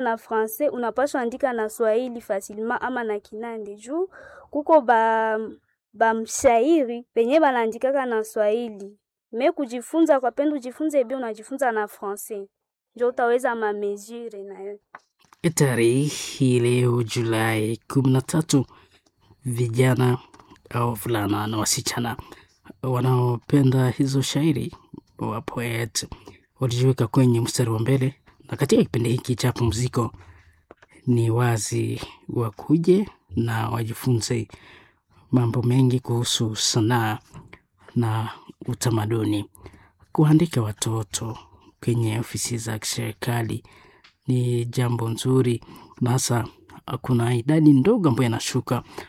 na francais unapaswa andika na swahili facilement ama na kinande juu kuko ba bamshairi penye banaandikaka na swahili me kujifunza kwa pendo ujifunze bi unajifunza na francais njo utaweza mamesure nayo Tarehe hii leo Julai kumi na tatu, vijana au wavulana na wasichana wanaopenda hizo shairi wa poet walijiweka kwenye mstari wa mbele, na katika kipindi hiki cha pumziko ni wazi wakuje na wajifunze mambo mengi kuhusu sanaa na utamaduni. Kuandika watoto kwenye ofisi za kiserikali ni jambo nzuri, na hasa kuna idadi ndogo ambayo inashuka